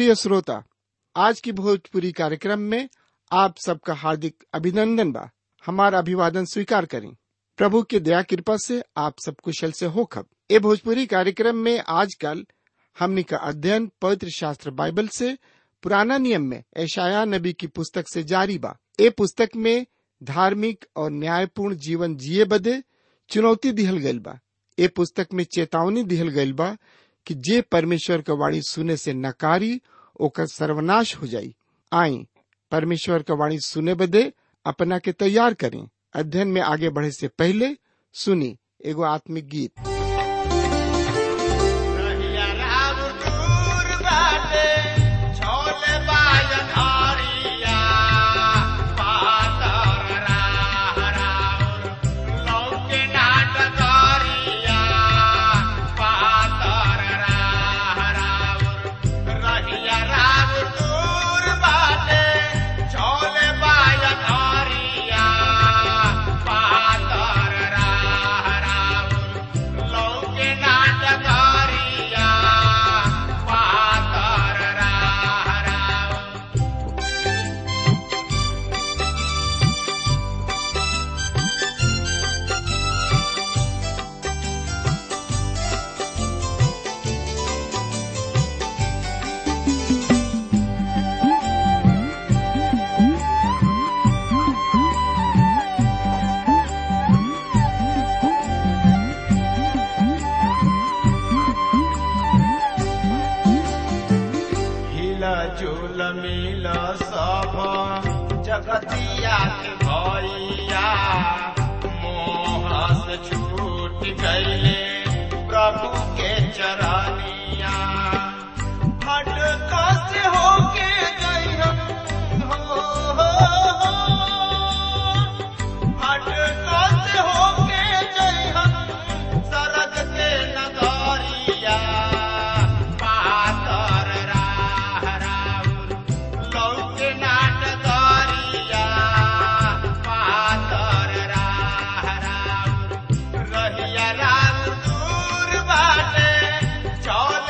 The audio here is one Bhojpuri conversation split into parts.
प्रिय श्रोता आज की भोजपुरी कार्यक्रम में आप सबका हार्दिक अभिनंदन बा हमारा अभिवादन स्वीकार करें प्रभु की दया कृपा से आप सब कुशल से हो खब ए भोजपुरी कार्यक्रम में आजकल हमनी का अध्ययन पवित्र शास्त्र बाइबल से पुराना नियम में ऐशाया नबी की पुस्तक से जारी बा ए पुस्तक में धार्मिक और न्यायपूर्ण जीवन जिए बदे चुनौती दिहल गइल बा ए पुस्तक में चेतावनी दिहल गइल बा कि जे परमेश्वर का वाणी सुने से नकारी ओकर सर्वनाश हो जाई आई परमेश्वर का वाणी सुने बदे अपना के तैयार करें अध्ययन में आगे बढ़े से पहले सुनी एगो आत्मिक गीत रहिया राम दूर बाटे, छोले बाजन हरिया, पातर राह राउर, लौके नाट करिया, पातर राह राउर। रहिया राम दूर बाटे, छोले बाजन हरिया, पातर राह राउर, लौके नाट करिया, पातर राह राउर। हिला झूल मिल सब जगतिया के भैया मोह से छूट गईले प्रभु के चरनिया भटका से होके गई हो, हो, हो। भटका से होके गई हम सरग के नगरिया पातर राह राउर लौके नाट गरिया पातर राह राउर रहिया राम दूर बाटे चौल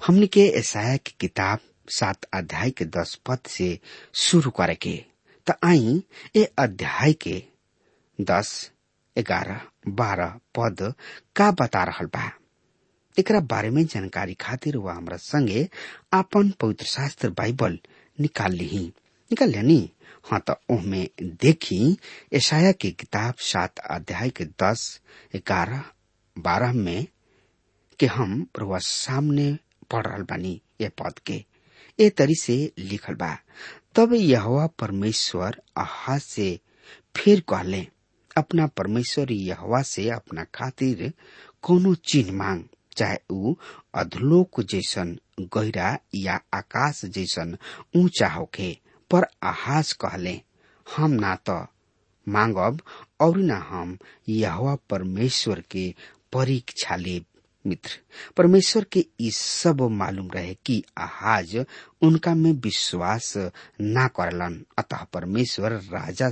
हमने के ईसाया की किताब सात अध्याय के दस पद से शुरू करे के त आई ए अध्याय के दस ग्यारह बारह पद का बता रहल बा एकरा बारे में जानकारी खातिर वह हमरा संगे आपन पवित्र शास्त्र बाइबल निकाल ली निकाल लेनी हाँ तो ओहमे देखी ईसाया की किताब सात अध्याय के दस ग्यारह बारह में के हम प्रभु सामने पढ़ रहल बानी ये पद के ए तरी से लिखल बा तब यहोवा परमेश्वर आहाज से फिर कहले अपना परमेश्वर यहोवा से अपना खातिर कोनो चिन्ह मांग चाहे ऊ अधलोक जैसन गहरा या आकाश जैसन ऊंचा होखे पर आहाज कहले हम ना तो मांगब और ना हम यहोवा परमेश्वर के परीक्षा लेब मित्र परमेश्वर के ई सब मालूम रहे कि आहाज उनका में विश्वास ना करलन अतः परमेश्वर राजा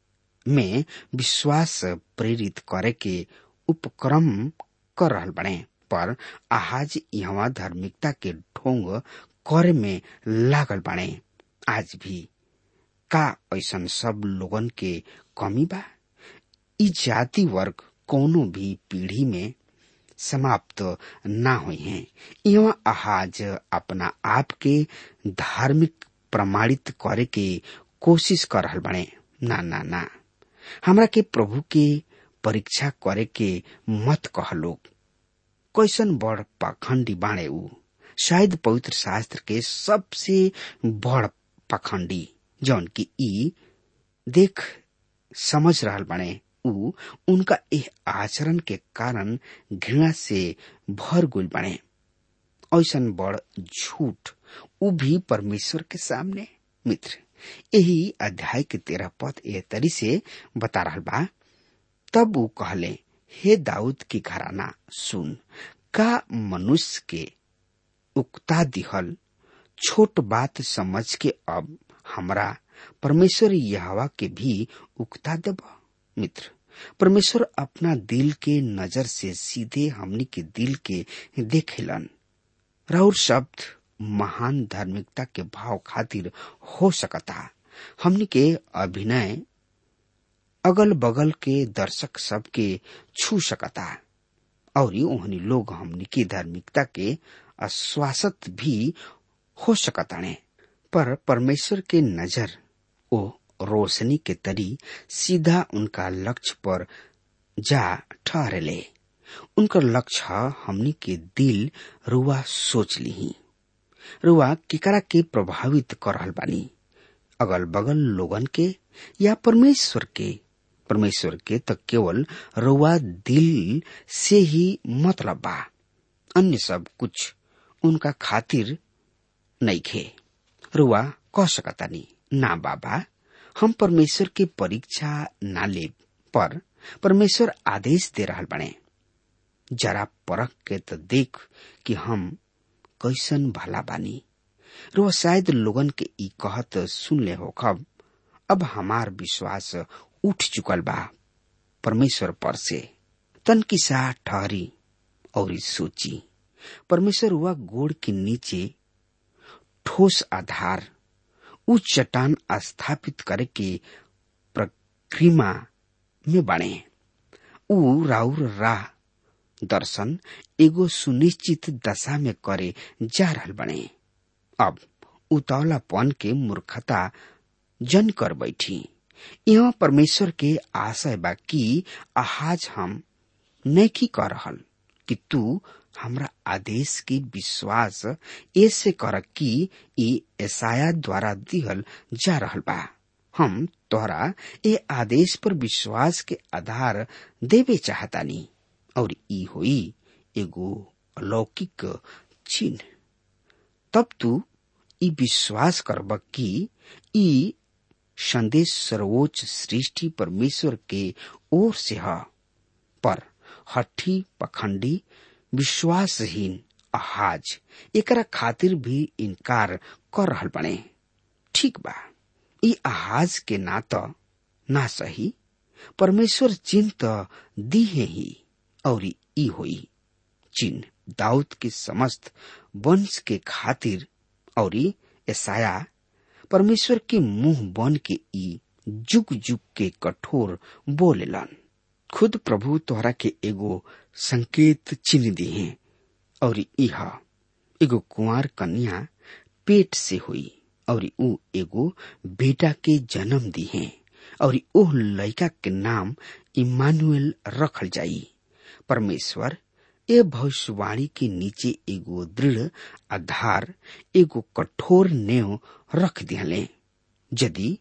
में विश्वास प्रेरित करे के उपक्रम कर रहल बने पर आहाज यहाँ धार्मिकता के ढोंग करे में लागल बने आज भी का ऐसन सब लोगन के कमी बा ई जाति वर्ग कोनो भी पीढ़ी में समाप्त ना हुई हैं यहाँ आहाज अपना आप के धार्मिक प्रमाणित करे के कोशिश कर रहल बने ना ना ना हमरा के प्रभु के परीक्षा करे के मत कह लोग कैसन बड़ पाखंडी बाणे ऊ शायद पवित्र शास्त्र के सबसे बड़ पाखंडी जौन की ई देख समझ रहल बने ऊ उनका एह आचरण के कारण घृणा से भर गुल बने ऐसन बड़ झूठ ऊ भी परमेश्वर के सामने मित्र यही अध्याय के तेरह पद ए तरी से बता रहल बा तब ऊ कहले हे दाऊद की घराना सुन का मनुष्य के उक्ता दिहल छोट बात समझ के अब हमरा परमेश्वर यहवा के भी उक्ता देब मित्र परमेश्वर अपना दिल के नजर से सीधे हमनी के दिल के देखेलन राउर शब्द महान धार्मिकता के भाव खातिर हो सकता हमनी के अभिनय अगल बगल के दर्शक सब के छू सकता और ओहनी लोग हमनी की धार्मिकता के आश्वासत भी हो सकताने पर परमेश्वर के नजर ओ रोशनी के तरी सीधा उनका लक्ष्य पर जा ठहरले उनका लक्ष्य हमनी के दिल रुआ सोच ली रुआ केकरा के प्रभावित कर रहल बानी अगल बगल लोगन के या परमेश्वर के परमेश्वर के तो केवल रुआ दिल से ही मतलब बा अन्य सब कुछ उनका खातिर नहीं खे रुआ कह सकतानी ना बाबा हम परमेश्वर के परीक्षा ना ले पर परमेश्वर आदेश दे रहल बने जरा परख के तो देख कि हम कैसन भला बानी रो शायद लोगन के ई कहत सुन ले हो खब अब हमार विश्वास उठ चुकल बा परमेश्वर पर से तन की सा ठहरी और सोची परमेश्वर हुआ गोड़ के नीचे ठोस आधार उच्च चट्टान स्थापित करे के प्रक्रिया में बने ऊ राउर राह दर्शन एगो सुनिश्चित दशा में करे जा रहल बने अब उतौलापन के मूर्खता जन कर बैठी यहाँ परमेश्वर के आशय बा कि आहाज हम नैकी कर रहल कि तू हमरा आदेश की विश्वास ऐसे कर कि ई ऐसाया द्वारा दिहल जा रहल बा हम तोहरा ए आदेश पर विश्वास के आधार देवे चाहतानी और ई होई एगो अलौकिक चिन्ह तब तू ई विश्वास करब कि ई संदेश सर्वोच्च सृष्टि परमेश्वर के ओर से है पर हठी पखंडी विश्वासहीन अहाज एकरा खातिर भी इनकार कर रहल बने ठीक बा ई आहाज के ना तो ना सही परमेश्वर चिन्ह तो दी है ही और ई होई चिन्ह दाऊद के समस्त वंश के खातिर और ऐसाया परमेश्वर के मुंह बन के ई जुग जुग के कठोर बोलेलन खुद प्रभु तोहरा के एगो संकेत चिन्ह दिए और इह एगो कुंवर कन्या पेट से हुई और ऊ एगो बेटा के जन्म दिए और ओह लड़का के नाम इमानुएल रखल जाई परमेश्वर ए भविष्यवाणी के नीचे एगो दृढ़ आधार एगो कठोर नेव रख दिहले यदि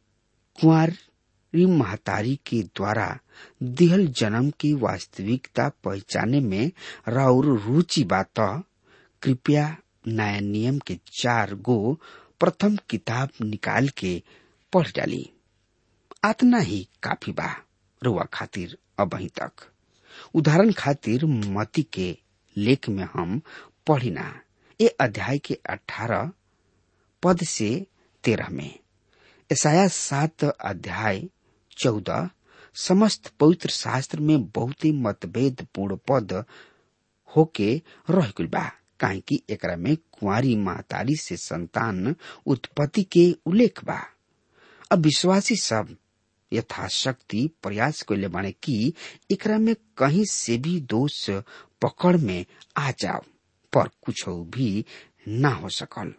कुंवारी महतारी के द्वारा दिहल जन्म की वास्तविकता पहचाने में राउर रुचि बात कृपया नया नियम के चार गो प्रथम किताब निकाल के पढ़ डाली आतना ही काफी बा रुआ खातिर अबही तक उदाहरण खातिर मती के लेख में हम पढ़िना ए अध्याय के अठारह पद से तेरह में ईसाया सात अध्याय चौदह समस्त पवित्र शास्त्र में बहुत ही मतभेद पूर्ण पद होके रह गइल बा काहे कि एकरा में कुंवारी महतारी से संतान उत्पत्ति के उल्लेख बा अब विश्वासी सब यथाशक्ति प्रयास कैले बाने कि एकरा में कहीं से भी दोष पकड़ में आ जाओ पर कुछ भी ना हो सकल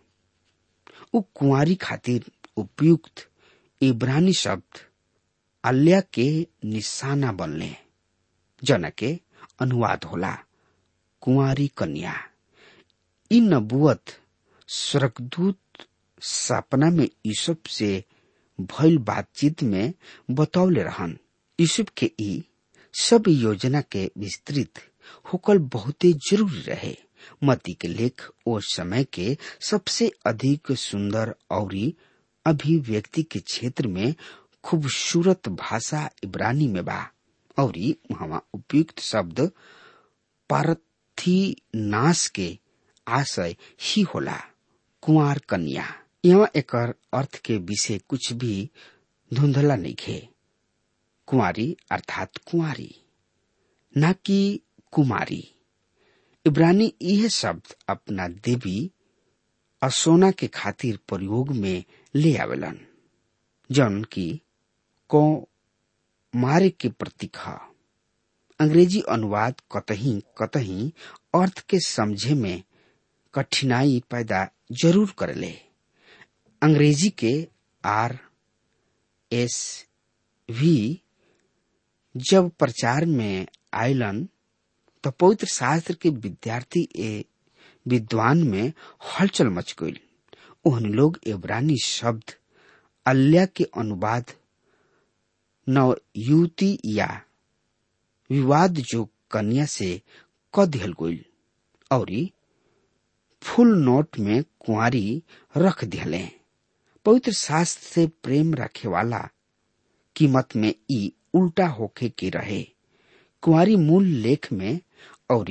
उ कुंवारी खातिर उपयुक्त इब्रानी शब्द अल्या के निशाना बनले जना के अनुवाद होला कुंवारी कन्या इ नबुअत स्वर्गदूत सपना में यूसुफ से भइल बातचीत में बतौले रहन यूसुफ के ई सब योजना के विस्तृत होकल बहुते जरूरी रहे मती के लेख ओ समय के सबसे अधिक सुंदर और अभिव्यक्ति के क्षेत्र में खूबसूरत भाषा इब्रानी में बा और वहां उपयुक्त शब्द पारथी नाश के आशय ही होला कुंवर कन्या यहाँ एकर अर्थ के विषय कुछ भी धुंधला नहीं खे कुंवारी अर्थात कुंवारी न कि कुमारी इब्रानी यह शब्द अपना देवी असोना के खातिर प्रयोग में ले आवेलन जौन की को मारे के प्रतीक ह अंग्रेजी अनुवाद कतही कतही अर्थ के समझे में कठिनाई पैदा जरूर करेले अंग्रेजी के आर एस भी जब प्रचार में आयलन तो पवित्र शास्त्र के विद्यार्थी ए विद्वान में हलचल मच गई उन लोग इब्रानी शब्द अल्लाह के अनुवाद नव युवती या विवाद जो कन्या से क दिहल गई और फुल नोट में कुंवारी रख दिहले पवित्र शास्त्र से प्रेम रखे वाला कीमत में ई उल्टा होके के रहे कुंवारी मूल लेख में और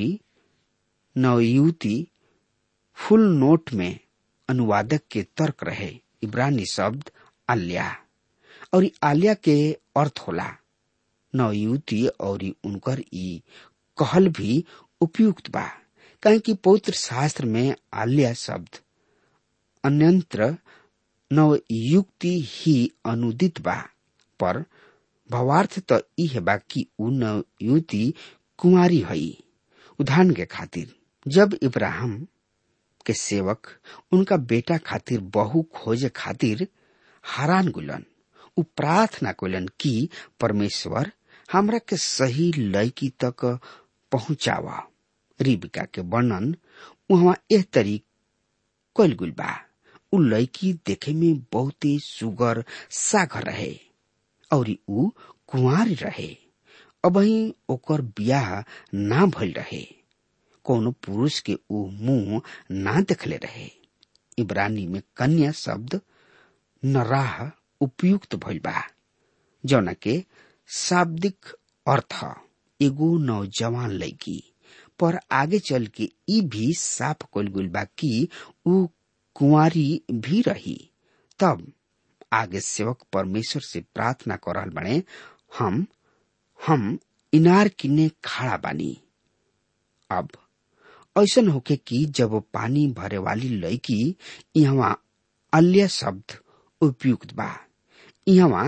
नवयुवती फुल नोट में अनुवादक के तर्क रहे इब्रानी शब्द आल्या और आल्या के अर्थ होला नवयुवती और उनकर ई कहल भी उपयुक्त बा कहे कि पवित्र शास्त्र में आल्या शब्द अन्यंत्र नवयुक्ति ही अनुदित बा पर भावार्थ तो यह बा कि उ नवयुवती कुंवारी हई उदाहरण के खातिर जब इब्राहिम के सेवक उनका बेटा खातिर बहु खोजे खातिर हरान गुलन उ प्रार्थना कइलन कि परमेश्वर हमरा के सही लड़की तक पहुंचावा रिबिका के वर्णन वहां एह तरीक कल गुल बा उ लड़की देखे में बहुते सुगर सागर रहे और उ कुंवारी रहे अबही ओकर बियाह ना भइल रहे कोनो पुरुष के उ मुंह ना देखले रहे इब्रानी में कन्या शब्द नराह उपयुक्त भइल बा जौना के शाब्दिक अर्थ एगो नौजवान लड़की पर आगे चल के ई भी साफ कल गुल बा कि उ कुंवारी भी रही तब आगे सेवक परमेश्वर से प्रार्थना कर रहल बने हम हम इनार किने खड़ा बानी अब ऐसन होके कि जब पानी भरे वाली लड़की यहाँ अल्य शब्द उपयुक्त बा यहाँ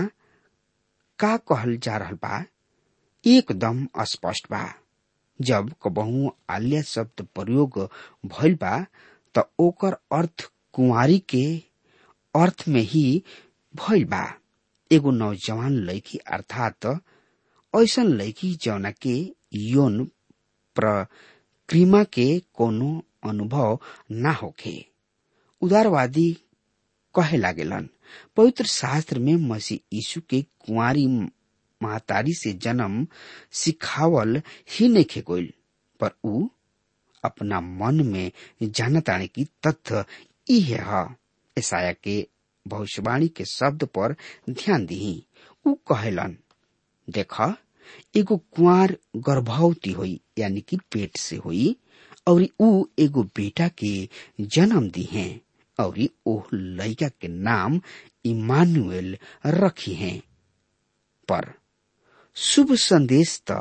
का कहल जा रहल बा एकदम स्पष्ट बा जब कबहू आल्य शब्द प्रयोग भइल बा त ओकर अर्थ कुंवारी के अर्थ में ही भइल बा एगो नौजवान लड़की अर्थात ऐसन लड़की जौना के यौन प्रक्रिमा के कोनो अनुभव ना होखे उदारवादी कहे लागेलन पवित्र शास्त्र में मसीह यीशु के कुंवारी महतारी से जन्म सिखावल ही नहीं गोइल पर ऊ अपना मन में जानताने की तथ्य इहे ह ईसाया के भविष्यवाणी के शब्द पर ध्यान दी ऊ कहेलन देख एगो कुंवर गर्भवती हुई यानी कि पेट से हुई और ऊ एगो बेटा के जन्म दी हैं और ओह लड़का के नाम इमानुएल रखी हैं पर शुभ संदेश त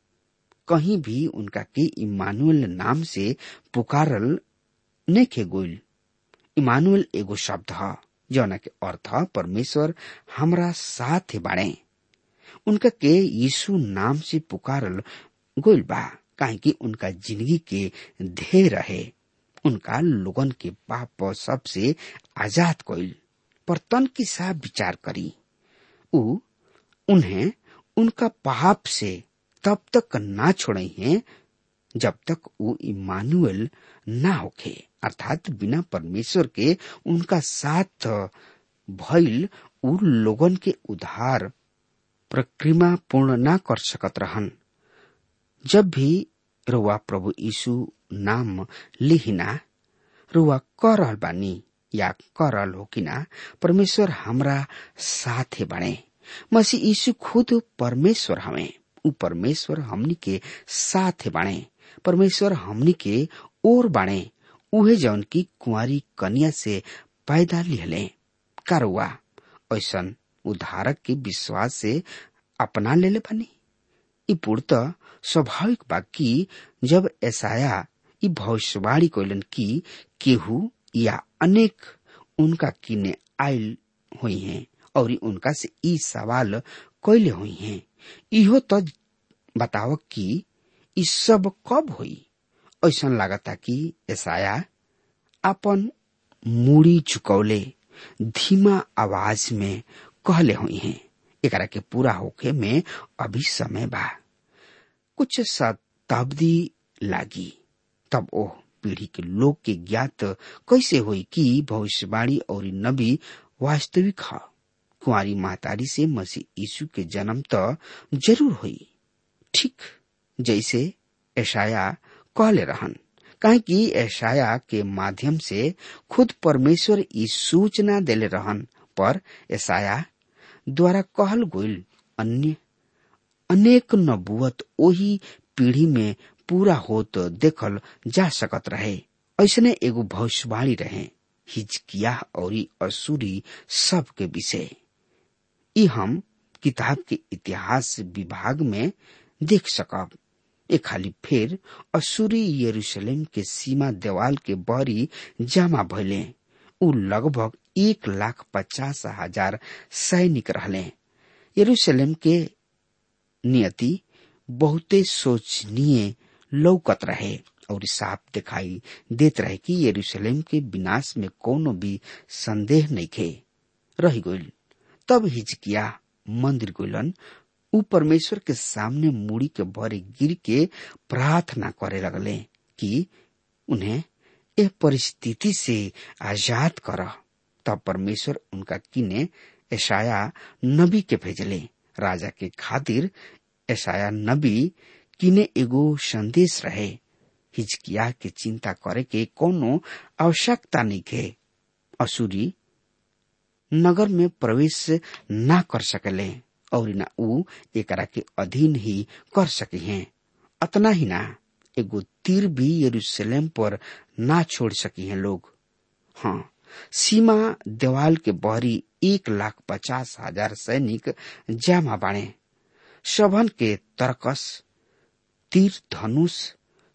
कहीं भी उनका के इमानुएल नाम से पुकारल नहीं गोइल इमानुएल एगो शब्द है जौना के अर्थ परमेश्वर हमरा साथ बाड़े उनका के यीशु नाम से पुकारल गोइल बा काहे कि उनका जिंदगी के ध्येय रहे उनका लोगन के पाप सबसे आजाद कइल पर तन की साफ विचार करी उ उन्हें उनका पाप से तब तक ना छोड़े हैं जब तक वो इमानुएल ना होखे अर्थात बिना परमेश्वर के उनका साथ भइल उ लोगन के उधार प्रक्रिया पूर्ण ना कर सकत रहन जब भी रुआ प्रभु यीशु नाम लिहिना रुआ कर रहल बानी या कर रहल हो कि ना परमेश्वर हमरा साथे बने मसीह यीशु खुद परमेश्वर हमें उ परमेश्वर हमनी के साथे बाणे परमेश्वर हमनी के ओर बाणे उहे जौन की कुंवारी कन्या से पैदा लिहले कारुआ ऐसन उधारक के विश्वास से अपना लेले बनी ई पूर्त स्वाभाविक बा कि जब ऐसाया ई भविष्यवाणी कइलन कि केहू या अनेक उनका किने आयल हुई हैं और उनका से ई सवाल कैले हुई हैं इहो तो बताव कि ई सब कब हुई ऐसा लागता कि ऐसाया अपन मूड़ी झुकौले धीमा आवाज में कहले हुई हैं एकरा के पूरा होके में अभी समय बा कुछ शताब्दी लागी तब ओह पीढ़ी के लोग के ज्ञात कैसे हुई कि भविष्यवाणी और नबी वास्तविक है कुंवारी महतारी से मसीह यीशु के जन्म तो जरूर हुई ठीक जैसे ऐशाया कहले रहन काहे कि ऐशाया के माध्यम से खुद परमेश्वर ई सूचना देले रहन पर ऐसाया द्वारा कहल गइल अन्य अनेक नबुवत ओही पीढ़ी में पूरा होत देखल जा सकत रहे ऐसने एगो भविष्यवाणी रहे हिजकिया और असुरी सब के विषय ई हम किताब के इतिहास विभाग में देख सकब ए खाली फिर असुरी यरूशलेम के सीमा देवाल के बरी जमा भइले उ लगभग एक लाख पचास हजार सैनिक रहले यरूशलेम के नियति बहुते सोचनीय लौकत रहे और साफ दिखाई देत रहे कि यरूशलेम के विनाश में कोनो भी संदेह नहीं खे रही गइल तब हिजकिया मंदिर गइलन उ परमेश्वर के सामने मुड़ी के भरे गिर के प्रार्थना करे लगले कि उन्हें ए परिस्थिति से आजाद कर तब परमेश्वर उनका किने ऐशाया नबी के भेजले राजा के खातिर ऐशाया नबी किने एगो संदेश रहे हिजकिया के चिंता करे के कोनो आवश्यकता नहीं के असुरी नगर में प्रवेश ना कर सकले और न ऊ एकरा के अधीन ही कर सके हैं अतना ही ना एगो तीर भी यरूशलेम पर ना छोड़ सकी हैं लोग हाँ सीमा देवाल के बहरी एक लाख पचास हजार सैनिक जामा बाणे सभन के तरकस तीर धनुष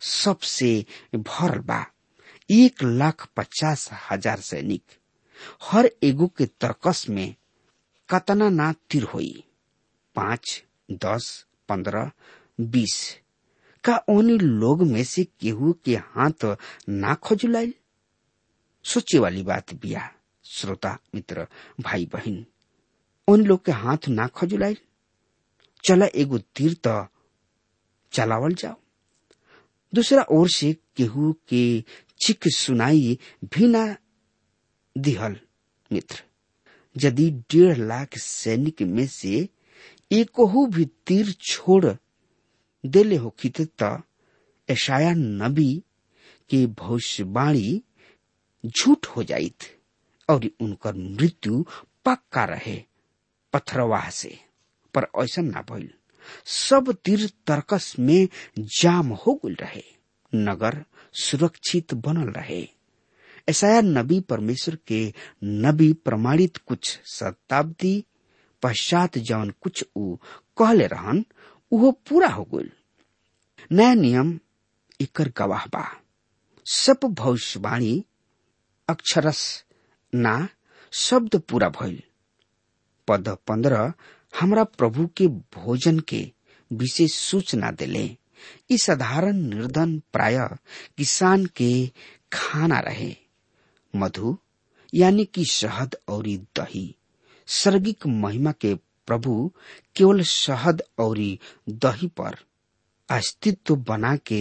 सबसे भरल बा एक लाख पचास हजार सैनिक हर एगो के तरकस में कतना ना तीर होई पाँच दस पंद्रह बीस का उन लोग में से केहू के हाथ ना खजुलाइल सोचे वाली बात बिया श्रोता मित्र भाई बहन उन लोग के हाथ ना खजुलाइल चला एगो तीर तो चलावल जाओ दूसरा ओर से केहू के चिक सुनाई भी ना दिहल मित्र यदि डेढ़ लाख सैनिक में से एकहू भी तीर छोड़ देले हो त ऐशाया नबी के भविष्यवाणी झूठ हो जाइत और उनकर मृत्यु पक्का रहे पत्थरवाह से पर ऐसा ना भइल सब तीर तर्कस में जाम हो गल रहे नगर सुरक्षित बनल रहे ऐसा नबी परमेश्वर के नबी प्रमाणित कुछ शताब्दी पश्चात जवन कुछ ऊ कहले रहन उहो पूरा हो गल नया नियम एकर गवाह बा सब भविष्यवाणी अक्षरस ना शब्द पूरा भइल पद पंद्रह हमरा प्रभु के भोजन के विशेष सूचना दिले ई साधारण निर्धन प्राय किसान के खाना रहे मधु यानी कि शहद और दही सर्गिक महिमा के प्रभु केवल शहद और दही पर अस्तित्व बना के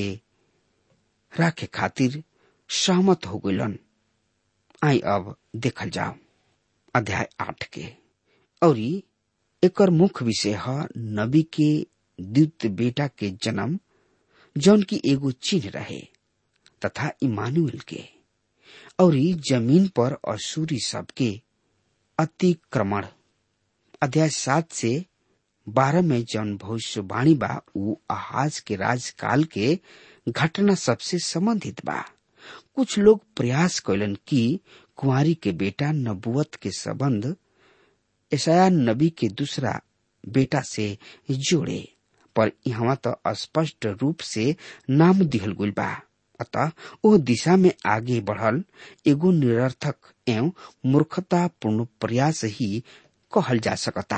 राखे खातिर सहमत हो गलन आई अब देखल जाओ अध्याय आठ के और एकर मुख्य विषय है नबी के द्वित बेटा के जन्म जौन की एगो चिन्ह रहे तथा इमानुएल के और जमीन पर असूरी सबके अतिक्रमण अध्याय सात से बारह में जौन भविष्यवाणी बा उ आहाज के राजकाल के घटना सबसे संबंधित बा कुछ लोग प्रयास कैलन कि कुंवारी के बेटा नबुवत के संबंध ईसाया नबी के दूसरा बेटा से जोड़े पर यहाँ तो स्पष्ट रूप से नाम दिहल गुल बा अतः ओ दिशा में आगे बढ़ल एगो निरर्थक एवं मूर्खतापूर्ण प्रयास ही कहल जा सकता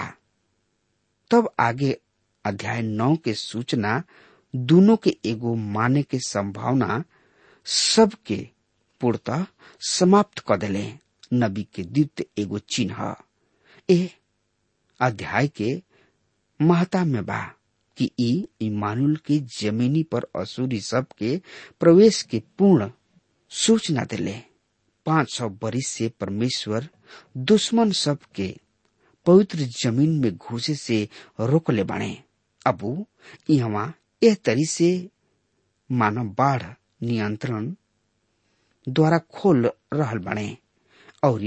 तब आगे अध्याय नौ के सूचना दोनों के एगो माने के संभावना सबके पूर्णतः समाप्त कर दिले नबी के द्वितीय एगो चिन्ह ए अध्याय के महता में बा कि ई इमानुल के जमीनी पर असूरी सब के प्रवेश के पूर्ण सूचना दिले पांच सौ बरिस से परमेश्वर दुश्मन सब के पवित्र जमीन में घुसे से रोकले बने अबू यहाँ एह तरी से मानव बाढ़ नियंत्रण द्वारा खोल रहल बने और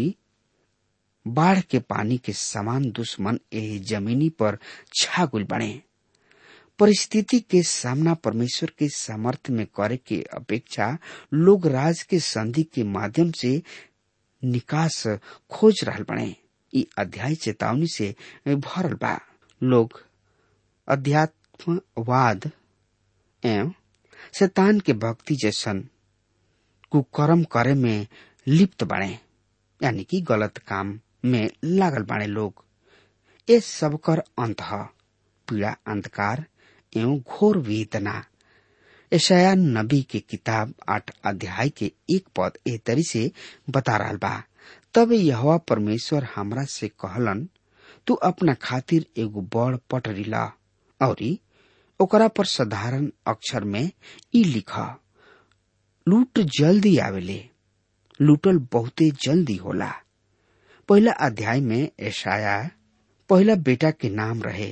बाढ़ के पानी के समान दुश्मन एह जमीनी पर छागुल बने परिस्थिति के सामना परमेश्वर के सामर्थ्य में करे के अपेक्षा लोग राज के संधि के माध्यम से निकास खोज रहल बने ई अध्याय चेतावनी से भरल बा लोग अध्यात्मवाद एवं शैतान के भक्ति जैसन कुकर्म करे में लिप्त बने यानी कि गलत काम में लागल बाणे लोग ये सब कर अंत पीड़ा अंधकार एवं घोर वेदना ऐशाया नबी के किताब आठ अध्याय के एक पद ए तरी से बता रहा बा तब यह परमेश्वर हमरा से कहलन तू अपना खातिर एगो बड़ पटरी ला और ओकरा पर साधारण अक्षर में ई लिख लूट जल्दी आवेले लूटल बहुते जल्दी होला पहला अध्याय में ऐशाया पहला बेटा के नाम रहे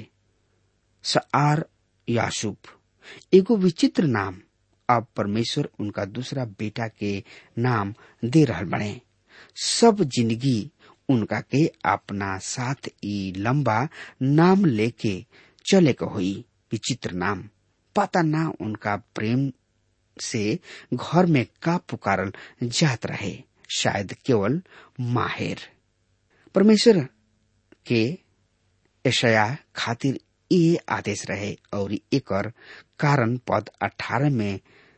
सआर यासुब एगो विचित्र नाम अब परमेश्वर उनका दूसरा बेटा के नाम दे रहल बने सब जिंदगी उनका के अपना साथ ई लंबा नाम लेके चले के हुई विचित्र नाम पता ना उनका प्रेम से घर में का पुकारल जात रहे शायद केवल माहिर परमेश्वर के ऐशया खातिर ये आदेश रहे और एकर कारण पद अठारह में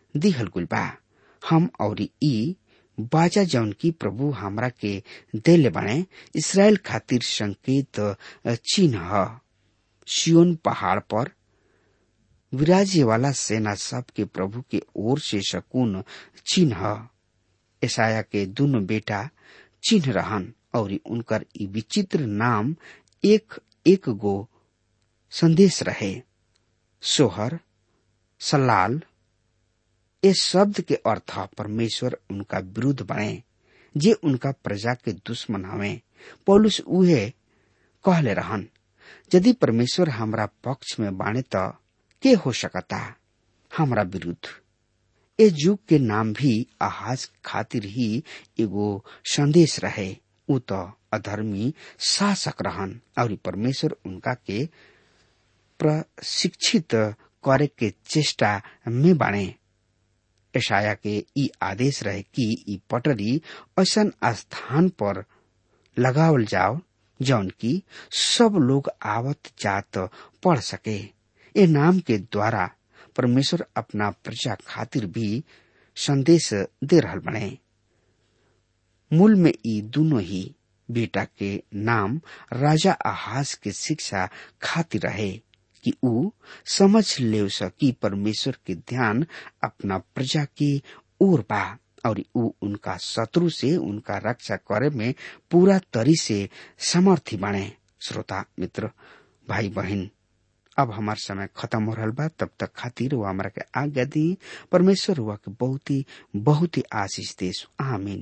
दिहल गुल बा हम और ई बाजा जौन की प्रभु हमरा के देले बने इसराइल खातिर संकेत चिन्ह ह सियोन पहाड़ पर विराजे वाला सेना सब के प्रभु के ओर से शकुन चिन्ह ईसाया के दोनों बेटा चिन्ह रहन और उनकर ई विचित्र नाम एक एक गो संदेश रहे सोहर सलाल इस शब्द के अर्थ परमेश्वर उनका विरुद्ध बने जे उनका प्रजा के दुश्मन हवे पौलुस उहे कहले रहन यदि परमेश्वर हमरा पक्ष में बाणे त के हो सकता हमरा विरुद्ध ए युग के नाम भी आहाज खातिर ही एगो संदेश रहे उ त अधर्मी शासक रहन और परमेश्वर उनका के प्रशिक्षित करे के चेष्टा में बाणे ईशाया के ई आदेश रहे कि ई पटरी ऐसन स्थान पर लगावल जाओ जौन की सब लोग आवत जात पढ़ सके ए नाम के द्वारा परमेश्वर अपना प्रजा खातिर भी संदेश दे रहल बने मूल में ई दोनों ही बेटा के नाम राजा आहाज के शिक्षा खातिर रहे कि ऊ समझ ले सकी परमेश्वर के ध्यान अपना प्रजा की ओर बा और ऊ उनका शत्रु से उनका रक्षा करे में पूरा तरी से समर्थी बने श्रोता मित्र भाई बहन अब हमार समय खत्म हो रहा बा तब तक खातिर वो हमारा के आज्ञा दी परमेश्वर हुआ के बहुत ही बहुत ही आशीष देश आमीन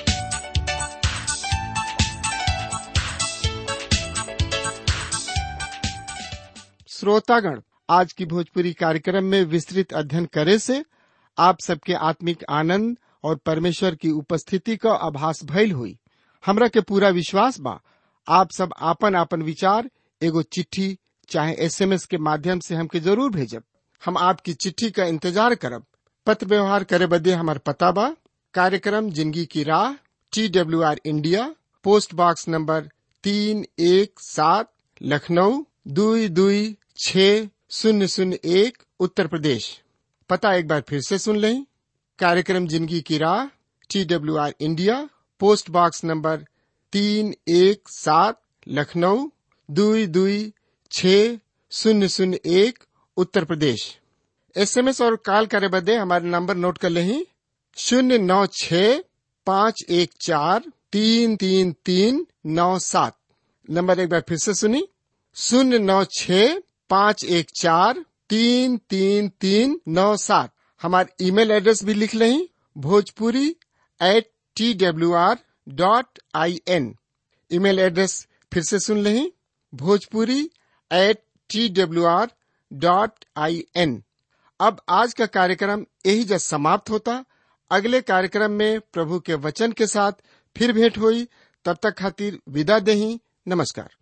श्रोतागण आज की भोजपुरी कार्यक्रम में विस्तृत अध्ययन करे से आप सबके आत्मिक आनंद और परमेश्वर की उपस्थिति का आभास भइल हुई हमरा के पूरा विश्वास बा आप सब आपन आपन विचार एगो चिट्ठी चाहे एसएमएस के माध्यम से हमके जरूर भेजब हम आपकी चिट्ठी का इंतजार करब पत्र व्यवहार करे बदे हमार पता बा कार्यक्रम जिंदगी की राह T W R India post box number तीन एक सात लखनऊ दुई दुई छ शून्य शून्य एक उत्तर प्रदेश पता एक बार फिर से सुन लें कार्यक्रम जिंदगी की राह T W R India post box number तीन एक सात लखनऊ दुई दुई छ शून्य शून्य एक उत्तर प्रदेश एसएमएस और कॉल करे बदे हमारे नंबर नोट कर लें शून्य नौ छ पाँच एक चार तीन तीन तीन नौ सात नंबर एक बार फिर से सुनी शून्य नौ छ पाँच एक चार तीन तीन तीन नौ सात हमारे ईमेल एड्रेस भी लिख लें Bhojpuri at T W R dot I N email address फिर से सुन लें Bhojpuri at T W R dot I N अब आज का कार्यक्रम यही जब समाप्त होता अगले कार्यक्रम में प्रभु के वचन के साथ फिर भेंट हुई तब तक खातिर विदा दही नमस्कार